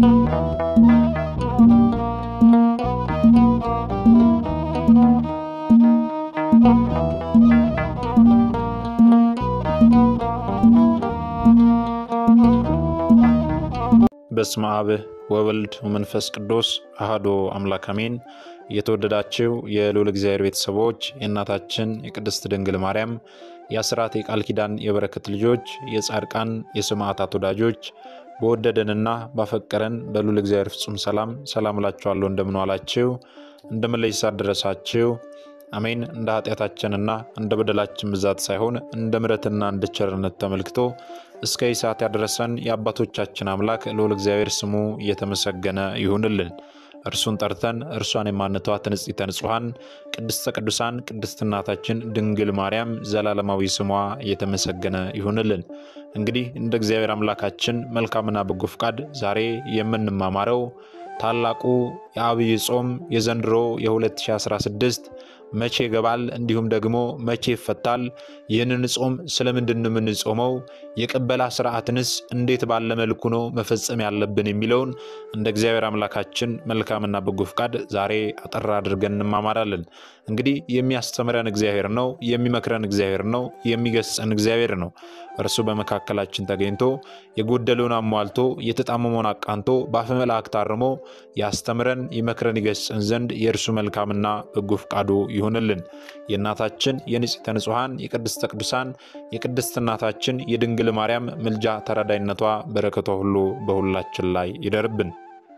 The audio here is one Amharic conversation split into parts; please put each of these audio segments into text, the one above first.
በስመ አብ ወወልድ ወመንፈስ ቅዱስ አሐዱ አምላክ አሜን። የተወደዳችሁ የልዑል እግዚአብሔር ቤተሰቦች የእናታችን የቅድስት ድንግል ማርያም የአስራት የቃል ኪዳን የበረከት ልጆች የጻድቃን የሰማዕታት ወዳጆች በወደደንና ባፈቀረን በልዑል እግዚአብሔር ፍጹም ሰላም ሰላም እላችኋለሁ። እንደምን ዋላችሁ? እንደምን ለይሳ ደረሳችሁ? አሜን። እንደ ኃጢአታችንና እንደ በደላችን ብዛት ሳይሆን እንደ ምሕረትና እንደ ቸርነት ተመልክቶ እስከ ይህ ሰዓት ያደረሰን የአባቶቻችን አምላክ ልዑል እግዚአብሔር ስሙ እየተመሰገነ ይሁንልን። እርሱን ጠርተን እርሷን የማንተዋት ንጽሕተ ንጹሐን ቅድስተ ቅዱሳን ቅድስት እናታችን ድንግል ማርያም ዘላለማዊ ስሟ እየተመሰገነ ይሁንልን። እንግዲህ እንደ እግዚአብሔር አምላካችን መልካምና በጎ ፍቃድ ዛሬ የምንማማረው ታላቁ የዐቢይ ጾም የዘንድሮ የ2016 መቼ ይገባል፣ እንዲሁም ደግሞ መቼ ይፈታል? ይህንን ጾም ስለምንድን ነው የምንጾመው? የቅበላ ስርዓትንስ እንዴት ባለ መልኩ ነው መፈጸም ያለብን የሚለውን እንደ እግዚአብሔር አምላካችን መልካምና በጎ ፍቃድ ዛሬ አጠር አድርገን እንማማራለን። እንግዲህ የሚያስተምረን እግዚአብሔር ነው፣ የሚመክረን እግዚአብሔር ነው፣ የሚገስጸን እግዚአብሔር ነው። እርሱ በመካከላችን ተገኝቶ የጎደለውን አሟልቶ የተጣመመውን አቃንቶ በአፈ መላእክት አርሞ ያስተምረን፣ ይመክረን፣ ይገስጸን ዘንድ የእርሱ መልካምና በጎ ፍቃዱ ይሁንልን። የእናታችን የንጽሕተ ንጹሐን የቅድስተ ቅዱሳን የቅድስት እናታችን የድንግል ማርያም ምልጃ ተራዳይነቷ በረከቷ ሁሉ በሁላችን ላይ ይደርብን።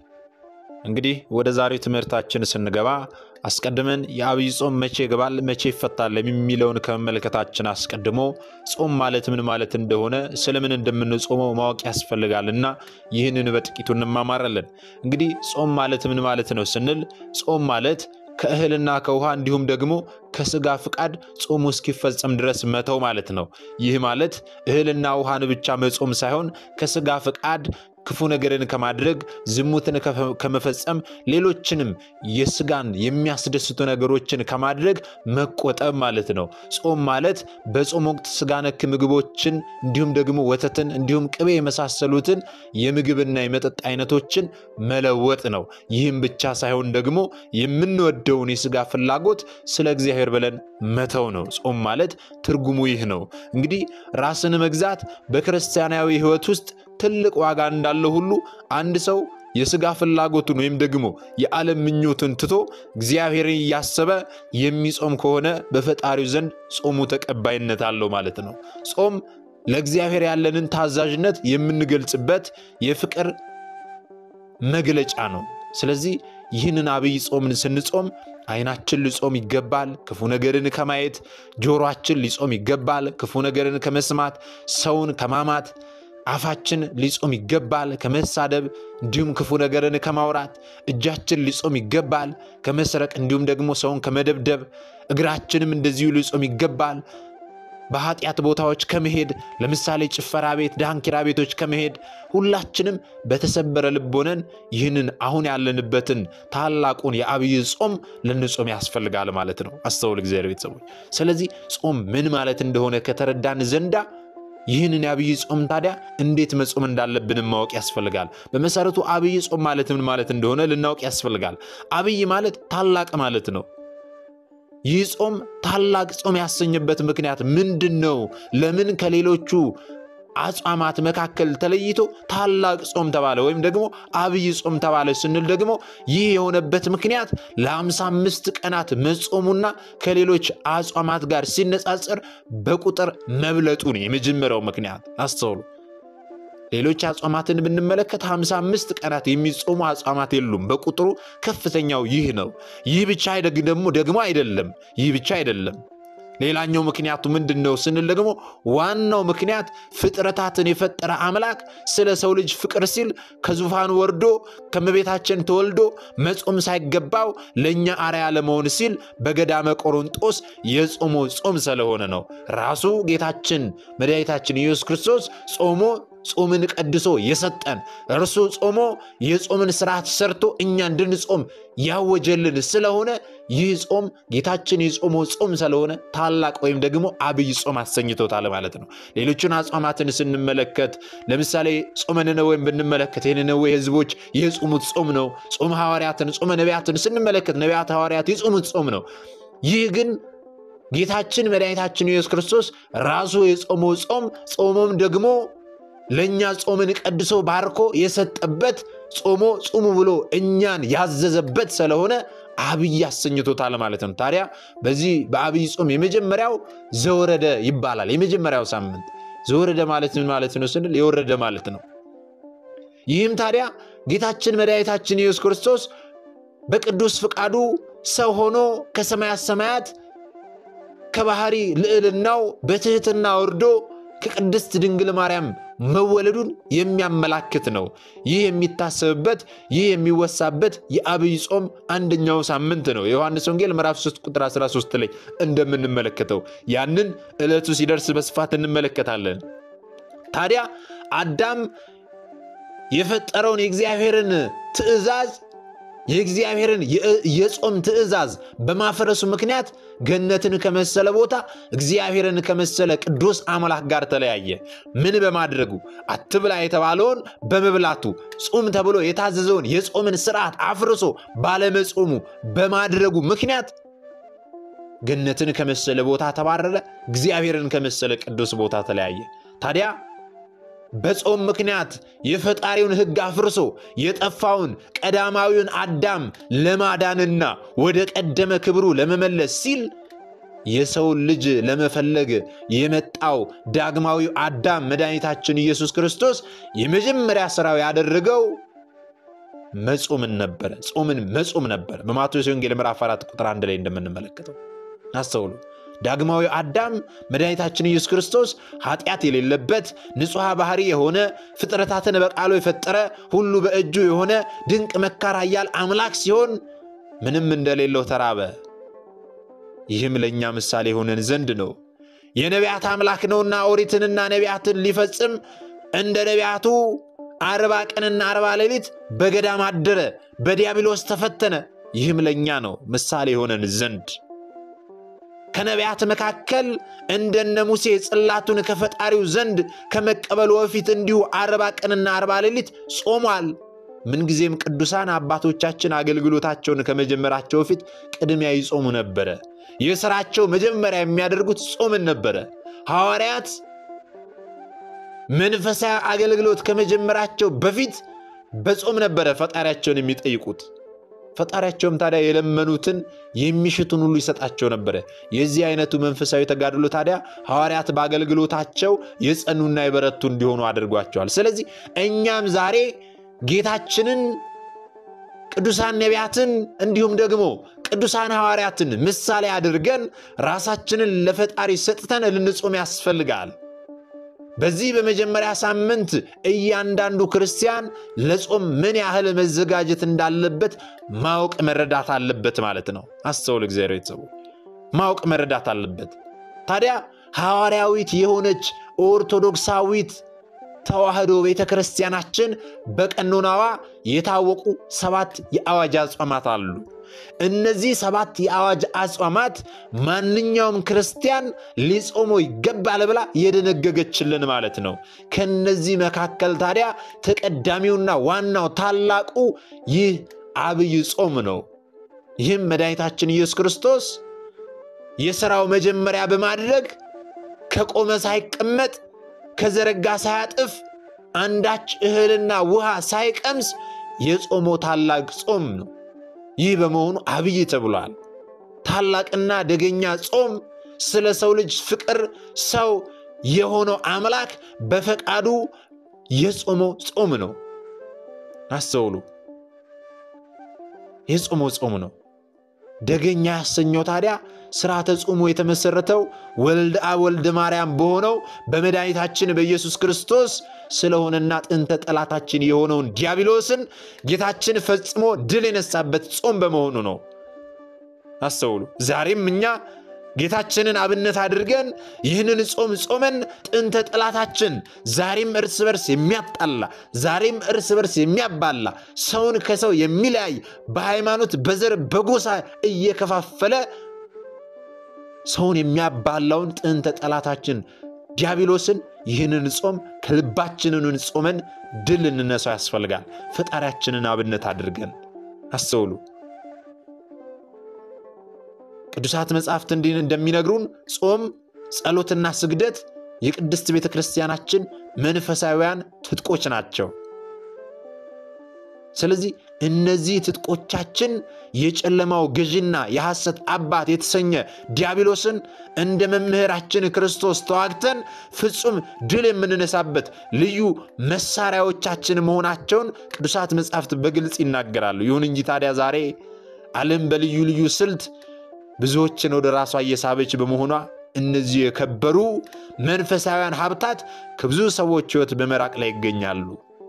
እንግዲህ ወደ ዛሬው ትምህርታችን ስንገባ አስቀድመን የዐቢይ ጾም መቼ ይገባል፣ መቼ ይፈታል የሚለውን ከመመልከታችን አስቀድሞ ጾም ማለት ምን ማለት እንደሆነ ስለምን እንደምንጾመው ማወቅ ያስፈልጋልና ይህንን በጥቂቱ እንማማራለን። እንግዲህ ጾም ማለት ምን ማለት ነው ስንል ጾም ማለት ከእህልና ከውሃ እንዲሁም ደግሞ ከስጋ ፍቃድ ጾሙ እስኪፈጸም ድረስ መተው ማለት ነው። ይህ ማለት እህልና ውሃን ብቻ መጾም ሳይሆን ከስጋ ፍቃድ ክፉ ነገርን ከማድረግ ዝሙትን ከመፈጸም ሌሎችንም የስጋን የሚያስደስቱ ነገሮችን ከማድረግ መቆጠብ ማለት ነው። ጾም ማለት በጾም ወቅት ስጋ ነክ ምግቦችን እንዲሁም ደግሞ ወተትን እንዲሁም ቅቤ የመሳሰሉትን የምግብና የመጠጥ አይነቶችን መለወጥ ነው። ይህም ብቻ ሳይሆን ደግሞ የምንወደውን የስጋ ፍላጎት ስለ እግዚአብሔር ብለን መተው ነው። ጾም ማለት ትርጉሙ ይህ ነው። እንግዲህ ራስን መግዛት በክርስቲያናዊ ሕይወት ውስጥ ትልቅ ዋጋ እንዳለው ሁሉ አንድ ሰው የስጋ ፍላጎቱን ወይም ደግሞ የዓለም ምኞትን ትቶ እግዚአብሔርን እያሰበ የሚጾም ከሆነ በፈጣሪው ዘንድ ጾሙ ተቀባይነት አለው ማለት ነው። ጾም ለእግዚአብሔር ያለንን ታዛዥነት የምንገልጽበት የፍቅር መግለጫ ነው። ስለዚህ ይህንን ዐቢይ ጾምን ስንጾም ዓይናችን ሊጾም ይገባል፣ ክፉ ነገርን ከማየት። ጆሮአችን ሊጾም ይገባል፣ ክፉ ነገርን ከመስማት፣ ሰውን ከማማት አፋችን ሊጾም ይገባል ከመሳደብ እንዲሁም ክፉ ነገርን ከማውራት። እጃችን ሊጾም ይገባል ከመስረቅ እንዲሁም ደግሞ ሰውን ከመደብደብ። እግራችንም እንደዚሁ ሊጾም ይገባል በኃጢአት ቦታዎች ከመሄድ ለምሳሌ ጭፈራ ቤት፣ ዳንኪራ ቤቶች ከመሄድ። ሁላችንም በተሰበረ ልብ ሆነን ይህንን አሁን ያለንበትን ታላቁን የዐቢይ ጾም ልንጾም ያስፈልጋል ማለት ነው። አስተውል እግዚአብሔር ቤተሰቦች። ስለዚህ ጾም ምን ማለት እንደሆነ ከተረዳን ዘንዳ ይህንን የዐቢይ ጾም ታዲያ እንዴት መጾም እንዳለብን ማወቅ ያስፈልጋል። በመሰረቱ ዐቢይ ጾም ማለት ምን ማለት እንደሆነ ልናውቅ ያስፈልጋል። ዐቢይ ማለት ታላቅ ማለት ነው። ይህ ጾም ታላቅ ጾም ያሰኘበት ምክንያት ምንድን ነው? ለምን ከሌሎቹ አጽዋማት መካከል ተለይቶ ታላቅ ጾም ተባለ ወይም ደግሞ ዐቢይ ጾም ተባለ ስንል ደግሞ ይህ የሆነበት ምክንያት ለአምሳ አምስት ቀናት መጾሙና ከሌሎች አጽዋማት ጋር ሲነጻጸር በቁጥር መብለጡ ነው የመጀመሪያው ምክንያት። አስተውሉ። ሌሎች አጽዋማትን ብንመለከት 55 ቀናት የሚጾሙ አጽዋማት የሉም። በቁጥሩ ከፍተኛው ይህ ነው። ይህ ብቻ ደግሞ ደግሞ አይደለም። ይህ ብቻ አይደለም። ሌላኛው ምክንያቱ ምንድን ነው ስንል ደግሞ ዋናው ምክንያት ፍጥረታትን የፈጠረ አምላክ ስለ ሰው ልጅ ፍቅር ሲል ከዙፋን ወርዶ ከመቤታችን ተወልዶ መጾም ሳይገባው ለእኛ አርያ ለመሆን ሲል በገዳመ ቆሮንጦስ የጾሞ ጾም ስለሆነ ነው። ራሱ ጌታችን መድኃኒታችን ኢየሱስ ክርስቶስ ጾሞ ጾምን ቀድሶ የሰጠን እርሱ ጾሞ የጾምን ስርዓት ሰርቶ እኛ እንድንጾም ያወጀልን ስለሆነ ይህ ጾም ጌታችን የጾመው ጾም ስለሆነ ታላቅ ወይም ደግሞ አብይ ጾም አሰኝቶታል ማለት ነው። ሌሎቹን አጽዋማትን ስንመለከት ለምሳሌ ጾመ ነነዌን ብንመለከት የነነዌ ሕዝቦች የጾሙት ጾም ነው። ጾመ ሐዋርያትን፣ ጾመ ነቢያትን ስንመለከት ነቢያት ሐዋርያት የጾሙት ጾም ነው። ይህ ግን ጌታችን መድኃኒታችን ኢየሱስ ክርስቶስ ራሱ የጾመው ጾም ጾሞም ደግሞ ለእኛ ጾምን ቀድሶ ባርኮ የሰጠበት ጾሞ ጹሙ ብሎ እኛን ያዘዘበት ስለሆነ አብይ አሰኝቶታል ማለት ነው። ታዲያ በዚህ በአብይ ጾም የመጀመሪያው ዘወረደ ይባላል። የመጀመሪያው ሳምንት ዘወረደ ማለት ምን ማለት ነው ስንል የወረደ ማለት ነው። ይህም ታዲያ ጌታችን መድኃኒታችን ኢየሱስ ክርስቶስ በቅዱስ ፍቃዱ ሰው ሆኖ ከሰማያት ሰማያት ከባህሪ ልዕልናው በትህትና ወርዶ ከቅድስት ድንግል ማርያም መወለዱን የሚያመላክት ነው። ይህ የሚታሰብበት ይህ የሚወሳበት የአብይ ጾም አንደኛው ሳምንት ነው። የዮሐንስ ወንጌል ምዕራፍ 3 ቁጥር 13 ላይ እንደምንመለከተው ያንን ዕለቱ ሲደርስ በስፋት እንመለከታለን። ታዲያ አዳም የፈጠረውን የእግዚአብሔርን ትእዛዝ የእግዚአብሔርን የጾም ትእዛዝ በማፍረሱ ምክንያት ገነትን ከመሰለ ቦታ እግዚአብሔርን ከመሰለ ቅዱስ አምላክ ጋር ተለያየ። ምን በማድረጉ? አትብላ የተባለውን በመብላቱ ጹም ተብሎ የታዘዘውን የጾምን ስርዓት አፍርሶ ባለመጾሙ በማድረጉ ምክንያት ገነትን ከመሰለ ቦታ ተባረረ። እግዚአብሔርን ከመሰለ ቅዱስ ቦታ ተለያየ። ታዲያ በጾም ምክንያት የፈጣሪውን ሕግ አፍርሶ የጠፋውን ቀዳማዊውን አዳም ለማዳንና ወደ ቀደመ ክብሩ ለመመለስ ሲል የሰውን ልጅ ለመፈለግ የመጣው ዳግማዊው አዳም መድኃኒታችን ኢየሱስ ክርስቶስ የመጀመሪያ ሥራው ያደረገው መጾምን ነበረ። ጾምን መጾም ነበር። በማቴዎስ ወንጌል ምዕራፍ 4 ቁጥር 1 ላይ እንደምንመለከተው አስተውሉ። ዳግማዊ አዳም መድኃኒታችን ኢየሱስ ክርስቶስ ኃጢአት የሌለበት ንጹሐ ባህሪ የሆነ ፍጥረታትን በቃሉ የፈጠረ ሁሉ በእጁ የሆነ ድንቅ መካር ኃያል አምላክ ሲሆን ምንም እንደሌለው ተራበ። ይህም ለእኛ ምሳሌ የሆነን ዘንድ ነው። የነቢያት አምላክ ነውና ኦሪትንና ነቢያትን ሊፈጽም እንደ ነቢያቱ አርባ ቀንና አርባ ሌሊት በገዳም አደረ፣ በዲያብሎስ ተፈተነ። ይህም ለእኛ ነው ምሳሌ የሆነን ዘንድ ከነቢያት መካከል እንደነ ሙሴ ጽላቱን ከፈጣሪው ዘንድ ከመቀበሉ በፊት እንዲሁ አርባ ቀንና አርባ ሌሊት ጾሟል። ምንጊዜም ቅዱሳን አባቶቻችን አገልግሎታቸውን ከመጀመራቸው በፊት ቅድሚያ ይጾሙ ነበረ። የሥራቸው መጀመሪያ የሚያደርጉት ጾምን ነበረ። ሐዋርያት መንፈሳዊ አገልግሎት ከመጀመራቸው በፊት በጾም ነበረ ፈጣሪያቸውን የሚጠይቁት። ፈጣሪያቸውም ታዲያ የለመኑትን የሚሽቱን ሁሉ ይሰጣቸው ነበረ። የዚህ አይነቱ መንፈሳዊ ተጋድሎ ታዲያ ሐዋርያት በአገልግሎታቸው የጸኑና የበረቱ እንዲሆኑ አድርጓቸዋል። ስለዚህ እኛም ዛሬ ጌታችንን ቅዱሳን ነቢያትን እንዲሁም ደግሞ ቅዱሳን ሐዋርያትን ምሳሌ አድርገን ራሳችንን ለፈጣሪ ሰጥተን ልንጾም ያስፈልጋል። በዚህ በመጀመሪያ ሳምንት እያንዳንዱ ክርስቲያን ለጾም ምን ያህል መዘጋጀት እንዳለበት ማወቅ መረዳት አለበት ማለት ነው። አስተውል፣ እግዚአብሔር ቤተሰቡ ማወቅ መረዳት አለበት። ታዲያ ሐዋርያዊት የሆነች ኦርቶዶክሳዊት ተዋህዶ ቤተ ክርስቲያናችን በቀኖናዋ የታወቁ ሰባት የአዋጅ አጽዋማት አሉ። እነዚህ ሰባት የአዋጅ አጽዋማት ማንኛውም ክርስቲያን ሊጾሞ ይገባል ብላ የደነገገችልን ማለት ነው። ከነዚህ መካከል ታዲያ ተቀዳሚውና ዋናው ታላቁ ይህ አብይ ጾም ነው። ይህም መድኃኒታችን ኢየሱስ ክርስቶስ የሥራው መጀመሪያ በማድረግ ከቆመ ሳይቀመጥ ከዘረጋ ሳያጥፍ አንዳች እህልና ውሃ ሳይቀምስ የጾመው ታላቅ ጾም ነው። ይህ በመሆኑ አብይ ተብሏል። ታላቅና ደገኛ ጾም ስለ ሰው ልጅ ፍቅር ሰው የሆነው አምላክ በፈቃዱ የጾመው ጾም ነው። አስተውሉ፣ የጾመው ጾም ነው። ደገኛ ያሰኘው ታዲያ ስርዓተ ጾሙ የተመሰረተው ወልደ አብ ወልደ ማርያም በሆነው በመድኃኒታችን በኢየሱስ ክርስቶስ ስለሆነና ጥንተ ጠላታችን የሆነውን ዲያብሎስን ጌታችን ፈጽሞ ድል የነሳበት ጾም በመሆኑ ነው። አስተውሉ። ዛሬም እኛ ጌታችንን አብነት አድርገን ይህንን ጾም ጾመን ጥንተ ጠላታችን ዛሬም እርስ በርስ የሚያጣላ ዛሬም እርስ በርስ የሚያባላ ሰውን ከሰው የሚለያይ በሃይማኖት በዘር በጎሳ እየከፋፈለ ሰውን የሚያባላውን ጥንተ ጠላታችን ዲያብሎስን ይህንን ጾም ከልባችንን ጾመን ድል እንነሳው ያስፈልጋል። ፈጣሪያችንን አብነት አድርገን አስተውሉ። ቅዱሳት መጻሕፍት እንዲህ እንደሚነግሩን ጾም፣ ጸሎትና ስግደት የቅድስት ቤተ ክርስቲያናችን መንፈሳዊያን ትጥቆች ናቸው። ስለዚህ እነዚህ ትጥቆቻችን የጨለማው ገዥና የሐሰት አባት የተሰኘ ዲያብሎስን እንደ መምህራችን ክርስቶስ ተዋግተን ፍጹም ድል የምንነሳበት ልዩ መሳሪያዎቻችን መሆናቸውን ቅዱሳት መጻሕፍት በግልጽ ይናገራሉ። ይሁን እንጂ ታዲያ ዛሬ ዓለም በልዩ ልዩ ስልት ብዙዎችን ወደ ራሷ እየሳበች በመሆኗ እነዚህ የከበሩ መንፈሳውያን ሀብታት ከብዙ ሰዎች ሕይወት በመራቅ ላይ ይገኛሉ።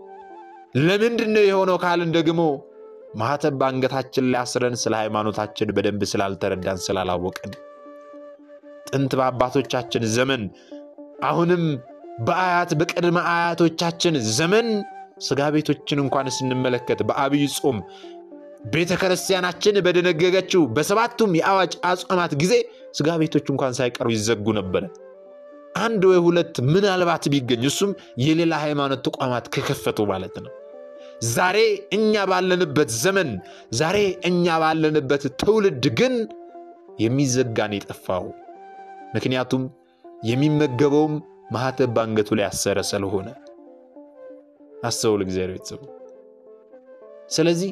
ለምንድን ነው የሆነው ካልን ደግሞ ማኅተብ በአንገታችን ላይ አስረን ስለ ሃይማኖታችን በደንብ ስላልተረዳን ስላላወቅን፣ ጥንት በአባቶቻችን ዘመን አሁንም በአያት በቅድመ አያቶቻችን ዘመን ሥጋ ቤቶችን እንኳን ስንመለከት በአብይ ጾም ቤተ ክርስቲያናችን በደነገገችው በሰባቱም የአዋጅ አጽዋማት ጊዜ ሥጋ ቤቶች እንኳን ሳይቀሩ ይዘጉ ነበረ። አንድ ወይ ሁለት ምናልባት ቢገኝ እሱም የሌላ ሃይማኖት ተቋማት ከከፈቱ ማለት ነው። ዛሬ እኛ ባለንበት ዘመን ዛሬ እኛ ባለንበት ትውልድ ግን የሚዘጋን የጠፋው ምክንያቱም የሚመገበውም ማኅተብ በአንገቱ ላይ ያሰረ ስለሆነ አስተውል እግዚአብሔር ቤተሰቡ። ስለዚህ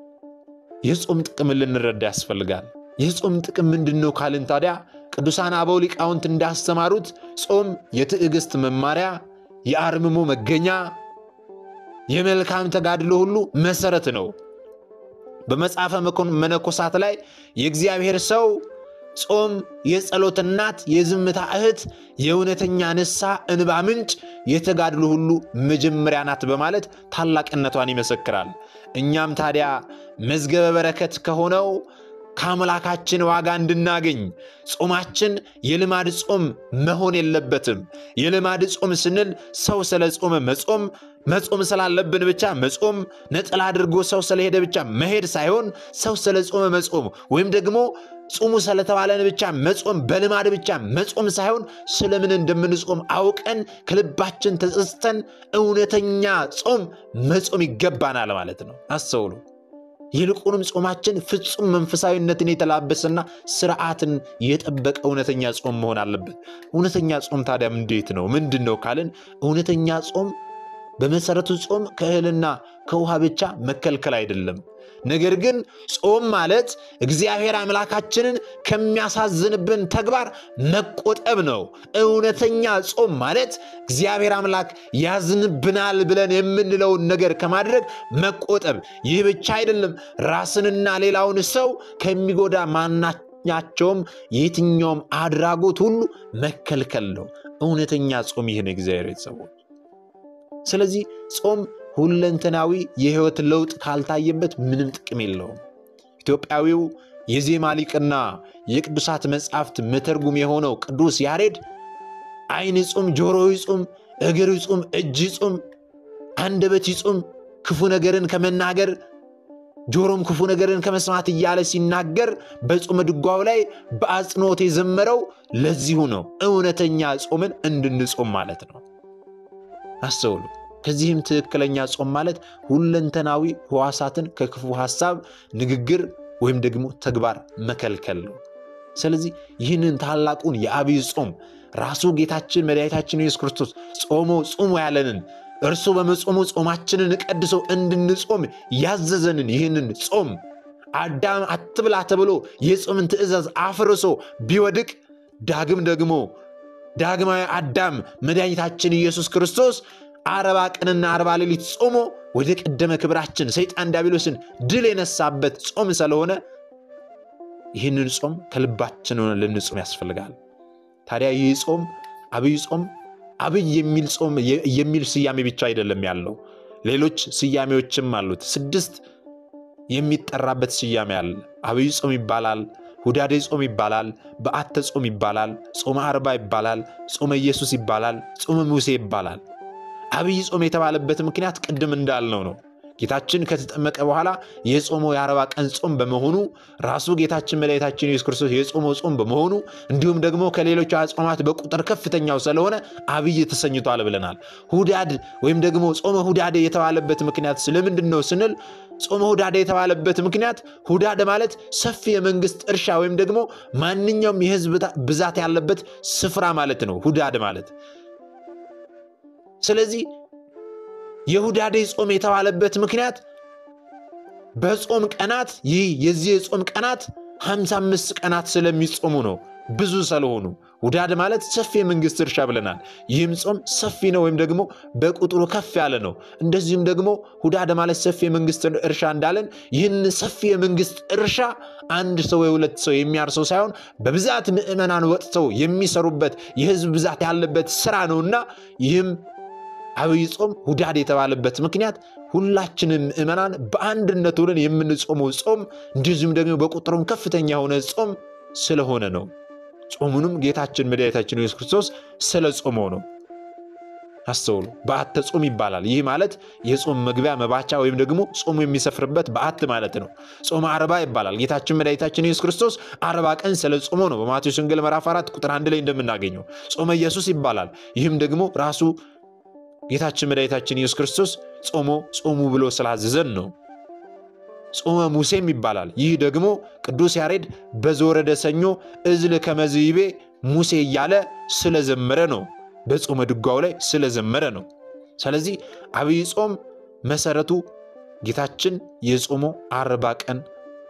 የጾም ጥቅምን ልንረዳ ያስፈልጋል። የጾም ጥቅም ምንድን ነው ካልን ታዲያ ቅዱሳን አበው ሊቃውንት እንዳስተማሩት ጾም የትዕግስት መማሪያ፣ የአርምሞ መገኛ፣ የመልካም ተጋድሎ ሁሉ መሰረት ነው። በመጽሐፈ መነኮሳት ላይ የእግዚአብሔር ሰው ጾም የጸሎት እናት፣ የዝምታ እህት፣ የእውነተኛ ንስሐ እንባ ምንጭ፣ የተጋድሎ ሁሉ መጀመሪያ ናት በማለት ታላቅነቷን ይመሰክራል። እኛም ታዲያ መዝገበ በረከት ከሆነው ከአምላካችን ዋጋ እንድናገኝ ጾማችን የልማድ ጾም መሆን የለበትም። የልማድ ጾም ስንል ሰው ስለ ጾመ መጾም መጾም ስላለብን ብቻ መጾም፣ ነጠላ አድርጎ ሰው ስለሄደ ብቻ መሄድ ሳይሆን ሰው ስለ ጾመ መጾም ወይም ደግሞ ጾሙ ስለተባለን ብቻ መጾም በልማድ ብቻ መጾም ሳይሆን ስለምን እንደምንጾም አውቀን ከልባችን ተጸጽተን እውነተኛ ጾም መጾም ይገባናል ማለት ነው። አስተውሉ። ይልቁንም ጾማችን ፍጹም መንፈሳዊነትን የተላበሰና ስርዓትን የጠበቀ እውነተኛ ጾም መሆን አለበት። እውነተኛ ጾም ታዲያም እንዴት ነው? ምንድን ነው ካልን እውነተኛ ጾም በመሰረቱ ጾም ከእህልና ከውሃ ብቻ መከልከል አይደለም። ነገር ግን ጾም ማለት እግዚአብሔር አምላካችንን ከሚያሳዝንብን ተግባር መቆጠብ ነው። እውነተኛ ጾም ማለት እግዚአብሔር አምላክ ያዝንብናል ብለን የምንለውን ነገር ከማድረግ መቆጠብ። ይህ ብቻ አይደለም፣ ራስንና ሌላውን ሰው ከሚጎዳ ማናኛቸውም የትኛውም አድራጎት ሁሉ መከልከል ነው። እውነተኛ ጾም ይህ ነው፣ እግዚአብሔር ቤተሰቦች። ስለዚህ ጾም ሁለንተናዊ የህይወት ለውጥ ካልታየበት ምንም ጥቅም የለውም። ኢትዮጵያዊው የዜማ ሊቅና የቅዱሳት መጻሕፍት መተርጉም የሆነው ቅዱስ ያሬድ ዓይን ይጹም፣ ጆሮ ይጹም፣ እግር ይጹም፣ እጅ ይጹም፣ አንደበት ይጹም ክፉ ነገርን ከመናገር ጆሮም ክፉ ነገርን ከመስማት እያለ ሲናገር በጾመ ድጓው ላይ በአጽንኦት የዘመረው ለዚሁ ነው። እውነተኛ ጾምን እንድንጾም ማለት ነው። አስተውሉ። ከዚህም ትክክለኛ ጾም ማለት ሁለንተናዊ ሕዋሳትን ከክፉ ሐሳብ፣ ንግግር ወይም ደግሞ ተግባር መከልከል ነው። ስለዚህ ይህንን ታላቁን የአብይ ጾም ራሱ ጌታችን መድኃኒታችን ኢየሱስ ክርስቶስ ጾሞ ጹሙ ያለንን እርሱ በመጾሙ ጾማችንን ቀድሶ እንድንጾም ያዘዘንን ይህንን ጾም አዳም አትብላ ተብሎ የጾምን ትእዛዝ አፍርሶ ቢወድቅ ዳግም ደግሞ ዳግማዊ አዳም መድኃኒታችን ኢየሱስ ክርስቶስ አርባ ቀንና አርባ ሌሊት ጾሞ ወደ ቀደመ ክብራችን ሰይጣን ዲያብሎስን ድል የነሳበት ጾም ስለሆነ ይህንን ጾም ከልባችን ሆነ ልንጾም ያስፈልጋል። ታዲያ ይህ ጾም አብይ ጾም አብይ የሚል ጾም የሚል ስያሜ ብቻ አይደለም ያለው፣ ሌሎች ስያሜዎችም አሉት። ስድስት የሚጠራበት ስያሜ አለ። አብይ ጾም ይባላል፣ ሁዳዴ ጾም ይባላል፣ በዓተ ጾም ይባላል፣ ጾመ አርባ ይባላል፣ ጾመ ኢየሱስ ይባላል፣ ጾመ ሙሴ ይባላል። አብይ ጾም የተባለበት ምክንያት ቅድም እንዳልነው ነው። ጌታችን ከተጠመቀ በኋላ የጾመው የአርባ ቀን ጾም በመሆኑ ራሱ ጌታችን መድኃኒታችን ኢየሱስ ክርስቶስ የጾመው ጾም በመሆኑ እንዲሁም ደግሞ ከሌሎች አጽዋማት በቁጥር ከፍተኛው ስለሆነ አብይ ተሰኝቷል ብለናል። ሁዳድ ወይም ደግሞ ጾመ ሁዳዴ የተባለበት ምክንያት ስለምንድን ነው ስንል ጾመ ሁዳዴ የተባለበት ምክንያት ሁዳድ ማለት ሰፊ የመንግስት እርሻ ወይም ደግሞ ማንኛውም የህዝብ ብዛት ያለበት ስፍራ ማለት ነው ሁዳድ ማለት ስለዚህ የሁዳዴ ጾም የተባለበት ምክንያት በጾም ቀናት ይህ የዚህ የጾም ቀናት 55 ቀናት ስለሚጾሙ ነው። ብዙ ስለሆኑ ሁዳድ ማለት ሰፊ የመንግስት እርሻ ብለናል። ይህም ጾም ሰፊ ነው ወይም ደግሞ በቁጥሩ ከፍ ያለ ነው። እንደዚሁም ደግሞ ሁዳድ ማለት ሰፊ የመንግስት እርሻ እንዳለን ይህን ሰፊ የመንግስት እርሻ አንድ ሰው የሁለት ሰው የሚያርሰው ሳይሆን በብዛት ምዕመናን ወጥተው የሚሰሩበት የህዝብ ብዛት ያለበት ስራ ነውና ይህም አብይ ጾም ሁዳድ የተባለበት ምክንያት ሁላችንም ምዕመናን በአንድነት ሆነን የምንጾመው ጾም እንደዚሁም ደግሞ በቁጥሩም ከፍተኛ የሆነ ጾም ስለሆነ ነው። ጾሙንም ጌታችን መድኃኒታችን ኢየሱስ ክርስቶስ ስለ ጾመው ነው። አስተውሉ። በዓተ ጾም ይባላል። ይህ ማለት የጾም መግቢያ መባቻ ወይም ደግሞ ጾሙ የሚሰፍርበት በዓት ማለት ነው። ጾመ አርባ ይባላል። ጌታችን መድኃኒታችን ኢየሱስ ክርስቶስ አርባ ቀን ስለ ጾሞ ነው። በማቴዎስ ወንጌል ምዕራፍ 4 ቁጥር አንድ ላይ እንደምናገኘው ጾመ ኢየሱስ ይባላል። ይህም ደግሞ ራሱ ጌታችን መድኃኒታችን ኢየሱስ ክርስቶስ ጾሞ ጾሙ ብሎ ስላዘዘን ነው። ጾመ ሙሴም ይባላል። ይህ ደግሞ ቅዱስ ያሬድ በዘወረደ ሰኞ እዝል ከመዝይቤ ሙሴ እያለ ስለዘመረ ነው። በጾመ ድጓው ላይ ስለዘመረ ነው። ስለዚህ አብይ ጾም መሰረቱ ጌታችን የጾመው አርባ ቀን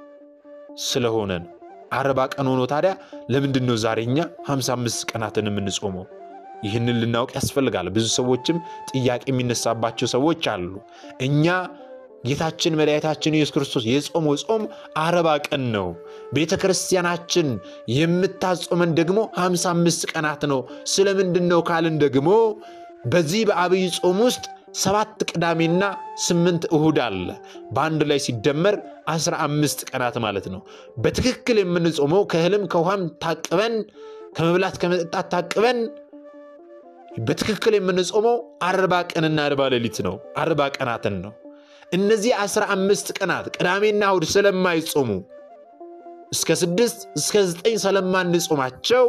ስለሆነ ነው። አርባ ቀን ሆኖ ታዲያ ለምንድን ነው ዛሬ እኛ 55 ቀናትን የምንጾመው? ይህንን ልናውቅ ያስፈልጋል። ብዙ ሰዎችም ጥያቄ የሚነሳባቸው ሰዎች አሉ። እኛ ጌታችን መድኃኒታችን ኢየሱስ ክርስቶስ የጾመው ጾም አርባ ቀን ነው። ቤተ ክርስቲያናችን የምታጾመን ደግሞ 55 ቀናት ነው። ስለምንድን ነው ካልን ደግሞ በዚህ በአብይ ጾም ውስጥ ሰባት ቅዳሜና ስምንት እሁድ አለ። በአንድ ላይ ሲደመር 15 ቀናት ማለት ነው። በትክክል የምንጾመው ከእህልም ከውሃም ታቅበን ከመብላት ከመጠጣት ታቅበን በትክክል የምንጾመው አርባ ቀንና አርባ ሌሊት ነው። አርባ ቀናትን ነው። እነዚህ አስራ አምስት ቀናት ቅዳሜና እሁድ ስለማይጾሙ እስከ ስድስት እስከ ዘጠኝ ስለማንጾማቸው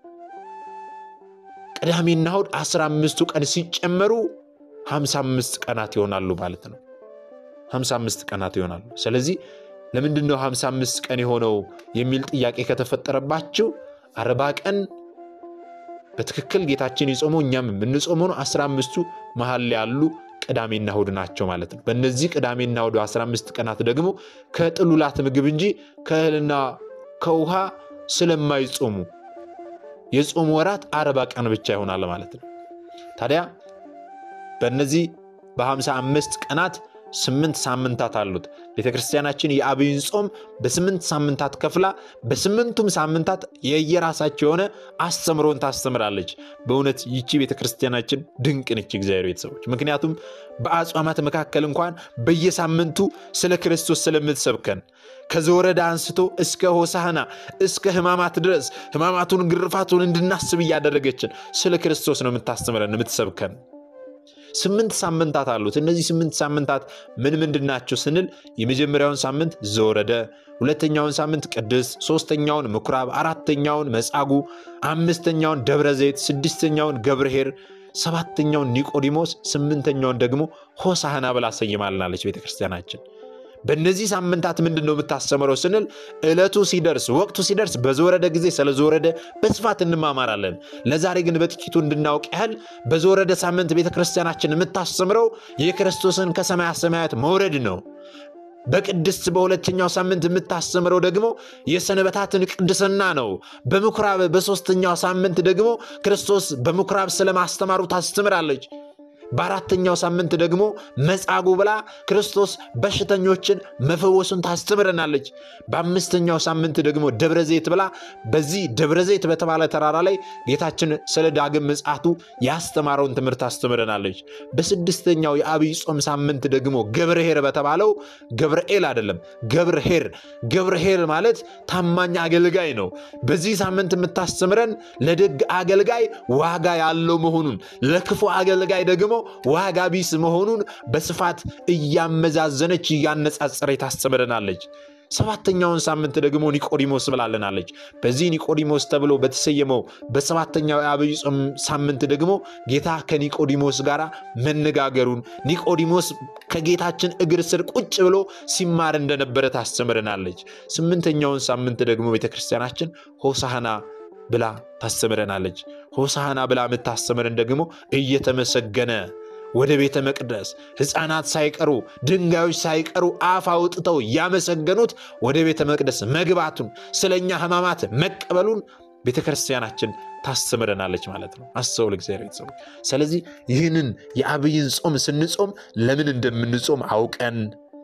ቅዳሜና እሁድ አስራ አምስቱ ቀን ሲጨመሩ ሀምሳ አምስት ቀናት ይሆናሉ ማለት ነው። ሀምሳ አምስት ቀናት ይሆናሉ። ስለዚህ ለምንድን ነው ሀምሳ አምስት ቀን የሆነው የሚል ጥያቄ ከተፈጠረባችሁ አርባ ቀን በትክክል ጌታችን የጾመው እኛም የምንጾመው ነው። አስራ አምስቱ መሀል ላይ ያሉ ቅዳሜና እሁድ ናቸው ማለት ነው። በእነዚህ ቅዳሜና እሁድ 15 ቀናት ደግሞ ከጥሉላት ምግብ እንጂ ከእህልና ከውሃ ስለማይጾሙ የጾሙ ወራት አርባ ቀን ብቻ ይሆናል ማለት ነው። ታዲያ በእነዚህ በ55 ቀናት ስምንት ሳምንታት አሉት። ቤተ ክርስቲያናችን የአብይን ጾም በስምንት ሳምንታት ከፍላ በስምንቱም ሳምንታት የየራሳቸው የሆነ አስተምሮን ታስተምራለች። በእውነት ይቺ ቤተ ክርስቲያናችን ድንቅ ነች፣ እግዚአብሔር ቤተሰቦች። ምክንያቱም በአጽዋማት መካከል እንኳን በየሳምንቱ ስለ ክርስቶስ ስለምትሰብከን ከዘወረዳ አንስቶ እስከ ሆሳህና እስከ ሕማማት ድረስ ሕማማቱን ግርፋቱን እንድናስብ እያደረገችን ስለ ክርስቶስ ነው የምታስተምረን የምትሰብከን። ስምንት ሳምንታት አሉት። እነዚህ ስምንት ሳምንታት ምን ምንድን ናቸው ስንል የመጀመሪያውን ሳምንት ዘወረደ፣ ሁለተኛውን ሳምንት ቅድስት፣ ሶስተኛውን ምኩራብ፣ አራተኛውን መጻጉዕ፣ አምስተኛውን ደብረ ዘይት፣ ስድስተኛውን ገብርኄር፣ ሰባተኛውን ኒቆዲሞስ፣ ስምንተኛውን ደግሞ ሆሳህና ብላ ሰይማልናለች ቤተክርስቲያናችን። በእነዚህ ሳምንታት ምንድን ነው የምታስተምረው ስንል ዕለቱ ሲደርስ ወቅቱ ሲደርስ በዘወረደ ጊዜ ስለ ዘወረደ በስፋት እንማማራለን። ለዛሬ ግን በጥቂቱ እንድናውቅ ያህል በዘወረደ ሳምንት ቤተ ክርስቲያናችን የምታስተምረው የክርስቶስን ከሰማያ ሰማያት መውረድ ነው። በቅድስት በሁለተኛው ሳምንት የምታስተምረው ደግሞ የሰንበታትን ቅድስና ነው። በምኩራብ በሦስተኛው ሳምንት ደግሞ ክርስቶስ በምኩራብ ስለማስተማሩ ታስተምራለች። በአራተኛው ሳምንት ደግሞ መጻጉዕ ብላ ክርስቶስ በሽተኞችን መፈወሱን ታስተምረናለች። በአምስተኛው ሳምንት ደግሞ ደብረ ዘይት ብላ በዚህ ደብረ ዘይት በተባለ ተራራ ላይ ጌታችን ስለ ዳግም ምጽአቱ ያስተማረውን ትምህርት ታስተምረናለች። በስድስተኛው የአብይ ጾም ሳምንት ደግሞ ገብርኄር በተባለው ገብርኤል አይደለም ገብርኄር ገብርኄር ማለት ታማኝ አገልጋይ ነው። በዚህ ሳምንት የምታስተምረን ለደግ አገልጋይ ዋጋ ያለው መሆኑን ለክፉ አገልጋይ ደግሞ ዋጋ ቢስ መሆኑን በስፋት እያመዛዘነች እያነጻጸረ ታስተምረናለች። ሰባተኛውን ሳምንት ደግሞ ኒቆዲሞስ ብላለናለች። በዚህ ኒቆዲሞስ ተብሎ በተሰየመው በሰባተኛው የአብይ ጾም ሳምንት ደግሞ ጌታ ከኒቆዲሞስ ጋር መነጋገሩን ኒቆዲሞስ ከጌታችን እግር ስር ቁጭ ብሎ ሲማር እንደነበረ ታስተምረናለች። ስምንተኛውን ሳምንት ደግሞ ቤተክርስቲያናችን ሆሳህና ብላ ታስተምረናለች። ሆሳህና ብላ የምታስተምረን ደግሞ እየተመሰገነ ወደ ቤተ መቅደስ ሕፃናት ሳይቀሩ ድንጋዮች ሳይቀሩ አፍ አውጥተው ያመሰገኑት ወደ ቤተ መቅደስ መግባቱን ስለኛ ሕማማት መቀበሉን ቤተ ክርስቲያናችን ታስተምረናለች ማለት ነው። አስተውል እግዚአብሔር ቤተሰቦች። ስለዚህ ይህንን የአብይን ጾም ስንጾም ለምን እንደምንጾም አውቀን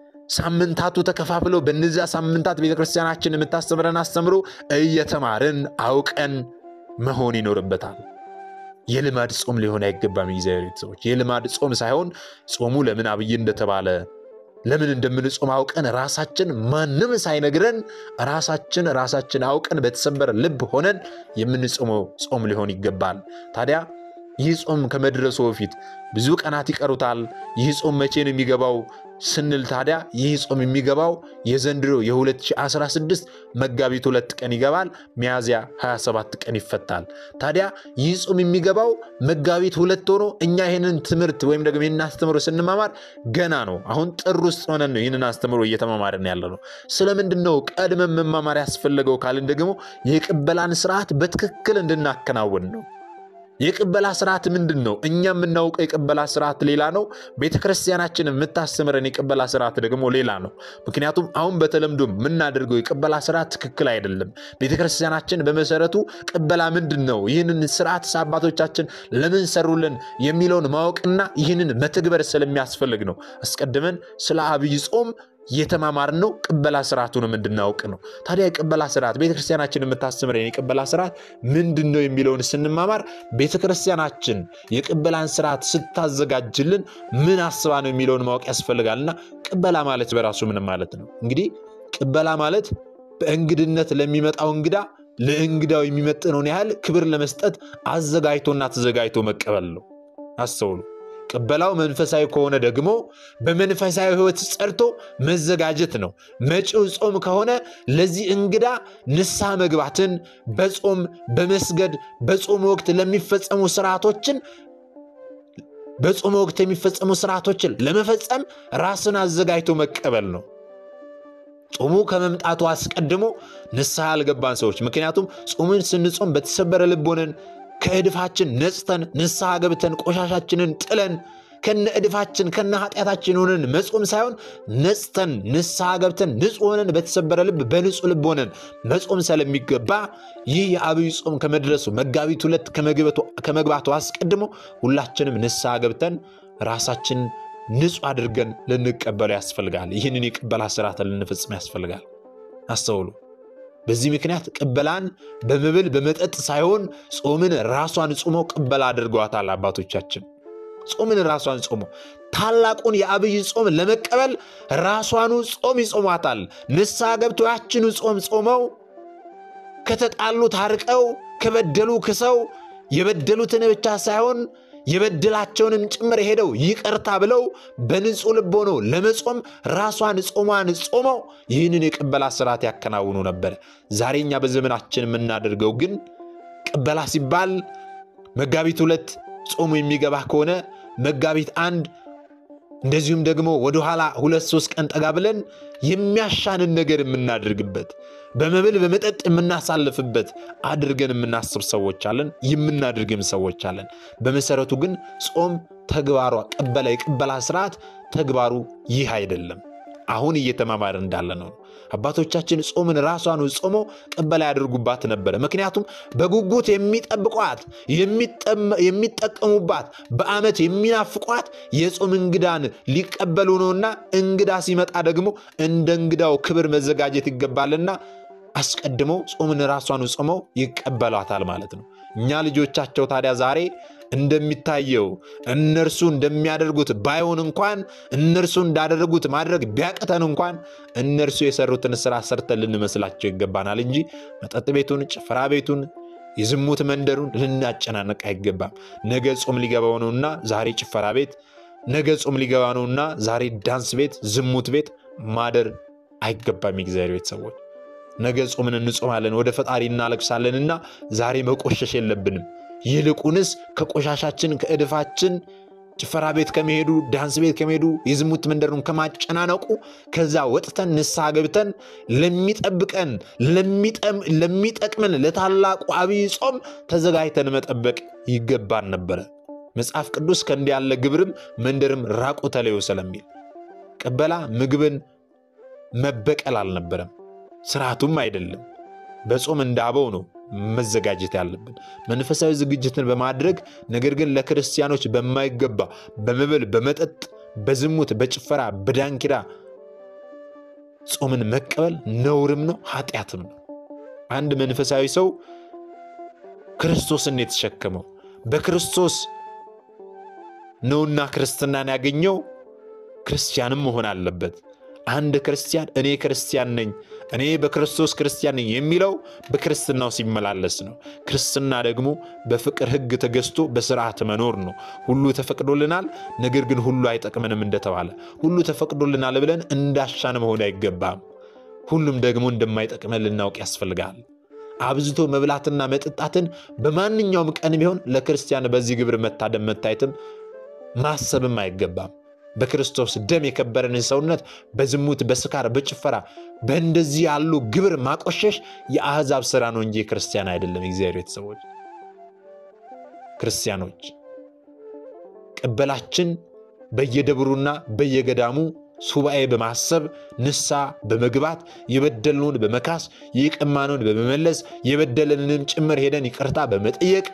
ሳምንታቱ ተከፋፍለው በእነዚያ ሳምንታት ቤተ ክርስቲያናችን የምታስተምረን አስተምሮ እየተማርን አውቀን መሆን ይኖርበታል። የልማድ ጾም ሊሆን አይገባም። እግዚአብሔር ቤተሰቦች የልማድ ጾም ሳይሆን ጾሙ ለምን አብይ እንደተባለ ለምን እንደምንጾም አውቀን ራሳችን ማንም ሳይነግረን ራሳችን ራሳችን አውቀን በተሰበረ ልብ ሆነን የምንጾመው ጾም ሊሆን ይገባል። ታዲያ ይህ ጾም ከመድረሱ በፊት ብዙ ቀናት ይቀሩታል። ይህ ጾም መቼ ነው የሚገባው ስንል ታዲያ ይህ ጾም የሚገባው የዘንድሮ የ2016 መጋቢት ሁለት ቀን ይገባል። ሚያዝያ 27 ቀን ይፈታል። ታዲያ ይህ ጾም የሚገባው መጋቢት ሁለት ሆኖ እኛ ይህንን ትምህርት ወይም ደግሞ ይህንን አስተምሮ ስንማማር ገና ነው። አሁን ጥር ውስጥ ሆነን ነው ይህንን አስተምሮ እየተማማርን ያለ ነው። ስለምንድን ነው ቀድመን መማማር ያስፈለገው ካልን ደግሞ የቅበላን ስርዓት በትክክል እንድናከናውን ነው። የቅበላ ስርዓት ምንድን ነው? እኛ የምናውቀው የቅበላ ስርዓት ሌላ ነው። ቤተ ክርስቲያናችን የምታስተምረን የቅበላ ስርዓት ደግሞ ሌላ ነው። ምክንያቱም አሁን በተለምዶ የምናደርገው የቅበላ ስርዓት ትክክል አይደለም። ቤተ ክርስቲያናችን በመሰረቱ ቅበላ ምንድን ነው፣ ይህንን ስርዓት አባቶቻችን ለምን ሰሩልን የሚለውን ማወቅና ይህንን መተግበር ስለሚያስፈልግ ነው አስቀድመን ስለ አብይ ጾም የተማማርነው ቅበላ ስርዓቱንም እንድናውቅ ነው። ታዲያ የቅበላ ስርዓት ቤተክርስቲያናችን የምታስተምረን የቅበላ ስርዓት ምንድን ነው የሚለውን ስንማማር ቤተክርስቲያናችን የቅበላን ስርዓት ስታዘጋጅልን ምን አስባ ነው የሚለውን ማወቅ ያስፈልጋልና ቅበላ ማለት በራሱ ምንም ማለት ነው። እንግዲህ ቅበላ ማለት በእንግድነት ለሚመጣው እንግዳ ለእንግዳው የሚመጥነውን ያህል ክብር ለመስጠት አዘጋጅቶና ተዘጋጅቶ መቀበል ነው። አስተውሉ። ቅበላው መንፈሳዊ ከሆነ ደግሞ በመንፈሳዊ ሕይወት ጸድቶ መዘጋጀት ነው። መጪው ጾም ከሆነ ለዚህ እንግዳ ንስሐ መግባትን በጾም በመስገድ በጾም ወቅት ለሚፈጸሙ ስርዓቶችን በጾም ወቅት የሚፈጸሙ ስርዓቶችን ለመፈጸም ራስን አዘጋጅቶ መቀበል ነው። ጾሙ ከመምጣቱ አስቀድሞ ንስሐ ያልገባን ሰዎች ምክንያቱም ጾሙን ስንጾም በተሰበረ ልብ ሆነን ከእድፋችን ነጽተን ንስሐ ገብተን ቆሻሻችንን ጥለን ከነ እድፋችን ከነ ኃጢአታችን ሆነን መጾም ሳይሆን ነጽተን ንስሐ ገብተን ንጹሕ ሆነን በተሰበረ ልብ በንጹሕ ልብ ሆነን መጾም ስለሚገባ ይህ የአብይ ጾም ከመድረሱ መጋቢት ሁለት ከመግባቱ አስቀድሞ ሁላችንም ንስሐ ገብተን ራሳችን ንጹሕ አድርገን ልንቀበለው ያስፈልጋል። ይህንን የቅበላ ስርዓት ልንፈጽም ያስፈልጋል። አስተውሉ። በዚህ ምክንያት ቅበላን በመብል በመጠጥ ሳይሆን ጾምን ራሷን ጾመው ቅበላ አድርገዋታል አባቶቻችን። ጾምን ራሷን ጾመው ታላቁን የአብይ ጾም ለመቀበል ራሷኑ ጾም ይጾሟታል። ንስሐ ገብተው ያችኑ ጾም ጾመው ከተጣሉ ታርቀው ከበደሉ ክሰው የበደሉትን ብቻ ሳይሆን የበደላቸውንም ጭምር ሄደው ይቅርታ ብለው በንጹሕ ልብ ሆነው ለመጾም ራሷን ጾሟን ጾመው ይህንን የቅበላ ስርዓት ያከናውኑ ነበር። ዛሬ እኛ በዘመናችን የምናደርገው ግን ቅበላ ሲባል መጋቢት ሁለት ጾሙ የሚገባ ከሆነ መጋቢት አንድ እንደዚሁም ደግሞ ወደኋላ ሁለት ሶስት ቀን ጠጋ ብለን የሚያሻንን ነገር የምናደርግበት በመብል በመጠጥ የምናሳልፍበት አድርገን የምናስብ ሰዎች አለን፣ የምናደርግም ሰዎች አለን። በመሰረቱ ግን ጾም ተግባሯ ቅበላ የቅበላ ስርዓት ተግባሩ ይህ አይደለም። አሁን እየተማማር እንዳለ ነው። አባቶቻችን ጾምን ራሷን ጾመው ቅበላ ያደርጉባት ነበረ። ምክንያቱም በጉጉት የሚጠብቋት የሚጠቀሙባት፣ በዓመት የሚናፍቋት የጾም እንግዳን ሊቀበሉ ነውና እንግዳ ሲመጣ ደግሞ እንደ እንግዳው ክብር መዘጋጀት ይገባልና አስቀድመው ጾምን ራሷን ጾመው ይቀበሏታል ማለት ነው። እኛ ልጆቻቸው ታዲያ ዛሬ እንደሚታየው እነርሱ እንደሚያደርጉት ባይሆን እንኳን እነርሱ እንዳደረጉት ማድረግ ቢያቅተን እንኳን እነርሱ የሰሩትን ስራ ሰርተን ልንመስላቸው ይገባናል እንጂ መጠጥ ቤቱን፣ ጭፈራ ቤቱን፣ የዝሙት መንደሩን ልናጨናነቅ አይገባም። ነገ ጾም ሊገባው ነውና ዛሬ ጭፈራ ቤት፣ ነገ ጾም ሊገባ ነውና ዛሬ ዳንስ ቤት፣ ዝሙት ቤት ማደር አይገባም። የእግዚአብሔር ቤተሰቦች ነገ ጾምን እንጾማለን፣ ወደ ፈጣሪ እናለቅሳለንና ዛሬ መቆሸሽ የለብንም። ይልቁንስ ከቆሻሻችን ከእድፋችን ጭፈራ ቤት ከመሄዱ ዳንስ ቤት ከመሄዱ የዝሙት መንደሩን ከማጨናነቁ ከዛ ወጥተን ንስሐ ገብተን ለሚጠብቀን ለሚጠቅመን ለታላቁ አብይ ጾም ተዘጋጅተን መጠበቅ ይገባን ነበረ። መጽሐፍ ቅዱስ ከእንዲህ ያለ ግብርም መንደርም ራቁ ተለዩ ስለሚል ቅበላ ምግብን መበቀል አልነበረም፣ ስርዓቱም አይደለም። በጾም እንዳበው ነው መዘጋጀት ያለብን መንፈሳዊ ዝግጅትን በማድረግ ነገር ግን ለክርስቲያኖች በማይገባ በመብል፣ በመጠጥ፣ በዝሙት፣ በጭፈራ፣ በዳንኪራ ጾምን መቀበል ነውርም ነው ኃጢአትም ነው። አንድ መንፈሳዊ ሰው ክርስቶስን የተሸከመው በክርስቶስ ነውና ክርስትናን ያገኘው ክርስቲያንም መሆን አለበት። አንድ ክርስቲያን እኔ ክርስቲያን ነኝ እኔ በክርስቶስ ክርስቲያን ነኝ የሚለው በክርስትናው ሲመላለስ ነው። ክርስትና ደግሞ በፍቅር ሕግ ተገዝቶ በስርዓት መኖር ነው። ሁሉ ተፈቅዶልናል፣ ነገር ግን ሁሉ አይጠቅመንም እንደተባለ ሁሉ ተፈቅዶልናል ብለን እንዳሻን መሆን አይገባም። ሁሉም ደግሞ እንደማይጠቅመን ልናውቅ ያስፈልጋል። አብዝቶ መብላትና መጠጣትን በማንኛውም ቀን ቢሆን ለክርስቲያን በዚህ ግብር መታደም መታየትም ማሰብም አይገባም። በክርስቶስ ደም የከበረንን ሰውነት በዝሙት፣ በስካር፣ በጭፈራ በእንደዚህ ያሉ ግብር ማቆሸሽ የአሕዛብ ስራ ነው እንጂ ክርስቲያን አይደለም። የእግዚአብሔር ቤተሰቦች ክርስቲያኖች ቅበላችን በየደብሩና በየገዳሙ ሱባኤ በማሰብ ንስሐ በመግባት የበደልነውን በመካስ የቀማነውን በመመለስ የበደለንን ጭምር ሄደን ይቅርታ በመጠየቅ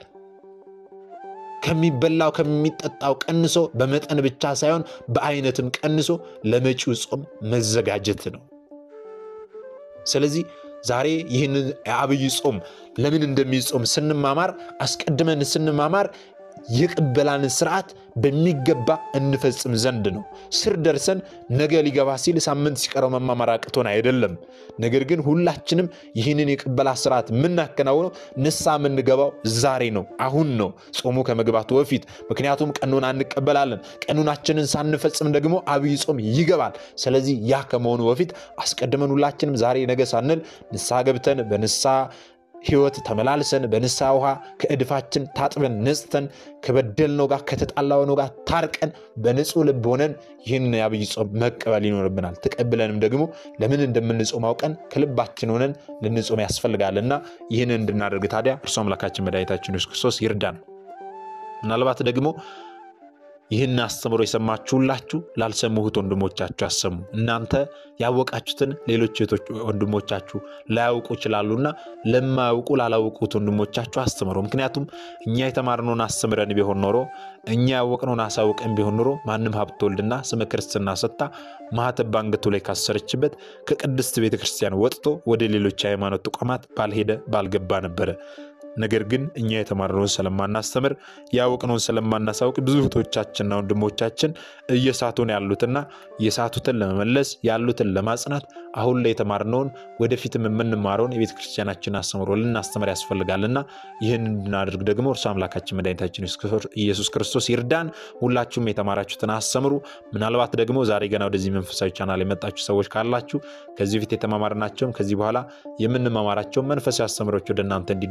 ከሚበላው ከሚጠጣው ቀንሶ በመጠን ብቻ ሳይሆን በአይነትም ቀንሶ ለመጪው ጾም መዘጋጀት ነው። ስለዚህ ዛሬ ይህንን የአብይ ጾም ለምን እንደሚጾም ስንማማር አስቀድመን ስንማማር የቅበላንን ስርዓት በሚገባ እንፈጽም ዘንድ ነው። ስር ደርሰን ነገ ሊገባ ሲል ሳምንት ሲቀረው መማማር አቅቶን አይደለም። ነገር ግን ሁላችንም ይህንን የቅበላ ስርዓት የምናከናውነው ንስሐ የምንገባው ዛሬ ነው፣ አሁን ነው፣ ጾሙ ከመግባቱ በፊት። ምክንያቱም ቀኑን አንቀበላለን። ቀኑናችንን ሳንፈጽም ደግሞ አብይ ጾም ይገባል። ስለዚህ ያ ከመሆኑ በፊት አስቀድመን ሁላችንም ዛሬ ነገ ሳንል ንስሐ ገብተን በንስሐ ሕይወት ተመላልሰን በንስሐ ውሃ ከእድፋችን ታጥበን ነጽተን ከበደልነው ጋር ከተጣላነው ጋር ታርቀን በንጹሕ ልብ ሆነን ይህንን የአብይ ጾም መቀበል ይኖርብናል። ተቀብለንም ደግሞ ለምን እንደምንጾም አውቀን ከልባችን ሆነን ልንጾም ያስፈልጋልና ይህንን እንድናደርግ ታዲያ እርሱ አምላካችን መድኃኒታችን ኢየሱስ ክርስቶስ ይርዳን። ምናልባት ደግሞ ይህን አስተምሮ የሰማችሁ ሁላችሁ ላልሰሙሁት ወንድሞቻችሁ አሰሙ። እናንተ ያወቃችሁትን ሌሎች ወንድሞቻችሁ ላያውቁ ይችላሉና ለማያውቁ ላላወቁት ወንድሞቻችሁ አስተምሮ። ምክንያቱም እኛ የተማርነውን አስተምረን ቢሆን ኖሮ እኛ ያወቅነውን አሳውቀን ቢሆን ኖሮ ማንም ሀብተ ወልድና ስመ ክርስትና ሰጥታ ማኅተብ በአንገቱ ላይ ካሰረችበት ከቅድስት ቤተ ክርስቲያን ወጥቶ ወደ ሌሎች የሃይማኖት ተቋማት ባልሄደ ባልገባ ነበረ። ነገር ግን እኛ የተማርነውን ስለማናስተምር ያወቅነውን ስለማናሳውቅ ብዙ እህቶቻችንና ወንድሞቻችን እየሳቱን ያሉትና የሳቱትን ለመመለስ ያሉትን ለማጽናት አሁን ላይ የተማርነውን ወደፊትም የምንማረውን የቤተ ክርስቲያናችን አስተምሮ ልናስተምር ያስፈልጋልና ይህን እንድናደርግ ደግሞ እርሱ አምላካችን መድኃኒታችን ኢየሱስ ክርስቶስ ይርዳን። ሁላችሁም የተማራችሁትን አስተምሩ። ምናልባት ደግሞ ዛሬ ገና ወደዚህ መንፈሳዊ ቻናል የመጣችሁ ሰዎች ካላችሁ ከዚህ በፊት የተማማርናቸውም ከዚህ በኋላ የምንማማራቸውን መንፈሳዊ አስተምሮች ወደ እናንተ እንዲደርሱ ከፈለ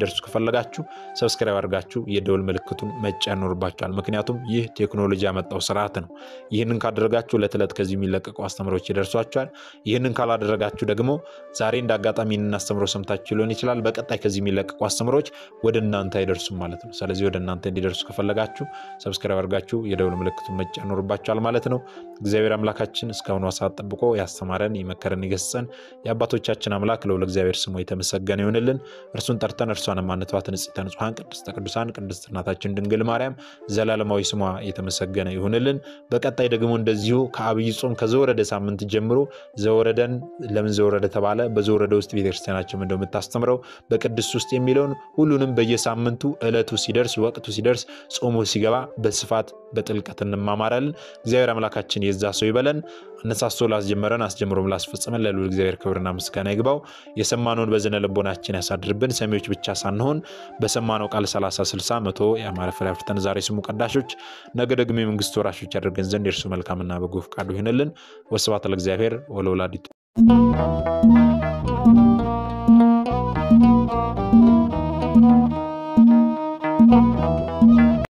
ከፈለጋችሁ ሰብስክራይብ አድርጋችሁ የደውል ምልክቱን መጫን ይኖርባችኋል። ምክንያቱም ይህ ቴክኖሎጂ ያመጣው ስርዓት ነው። ይህንን ካደረጋችሁ ዕለት ዕለት ከዚህ የሚለቀቁ አስተምሮች ይደርሷችኋል። ይህንን ካላደረጋችሁ ደግሞ ዛሬ እንደ አጋጣሚ ይህንን አስተምሮ ሰምታችሁ ሊሆን ይችላል። በቀጣይ ከዚህ የሚለቀቁ አስተምሮች ወደ እናንተ አይደርሱም ማለት ነው። ስለዚህ ወደ እናንተ እንዲደርሱ ከፈለጋችሁ ሰብስክራይብ አድርጋችሁ የደውል ምልክቱን መጫን ይኖርባችኋል ማለት ነው። እግዚአብሔር አምላካችን እስካሁኑ ሰዓት ጠብቆ ያስተማረን የመከረን የገሰጸን የአባቶቻችን አምላክ ልዑል እግዚአብሔር ስሙ የተመሰገነ ይሆንልን። እርሱን ጠርተን እርሷን ማንተዋት ንጽሕተ ንጹሐን ቅድስተ ቅዱሳን ቅድስት እናታችን ድንግል ማርያም ዘላለማዊ ስሟ የተመሰገነ ይሁንልን። በቀጣይ ደግሞ እንደዚሁ ከአብይ ጾም ከዘወረደ ሳምንት ጀምሮ ዘወረደን ለምን ዘወረደ ተባለ፣ በዘወረደ ውስጥ ቤተክርስቲያናችን እንደምታስተምረው በቅድስት ውስጥ የሚለውን ሁሉንም በየሳምንቱ ዕለቱ ሲደርስ ወቅቱ ሲደርስ ጾሙ ሲገባ በስፋት በጥልቀት እንማማራለን። እግዚአብሔር አምላካችን የዛ ሰው ይበለን። አነሳስቶ ላስጀመረን አስጀምሮም ላስፈጸመን ለልዑል እግዚአብሔር ክብርና ምስጋና ይግባው። የሰማነውን በዝነ ልቦናችን ያሳድርብን። ሰሚዎች ብቻ ሳንሆን በሰማነው ቃል 30፣ 60፣ መቶ የአማረ ፍሬ አፍርተን ዛሬ ስሙ ቀዳሾች፣ ነገ ደግሞ የመንግስቱ ወራሾች ያደርገን ዘንድ የእርሱ መልካምና በጎ ፈቃዱ ይሆንልን። ወስብሐት ለእግዚአብሔር ወለወላዲቱ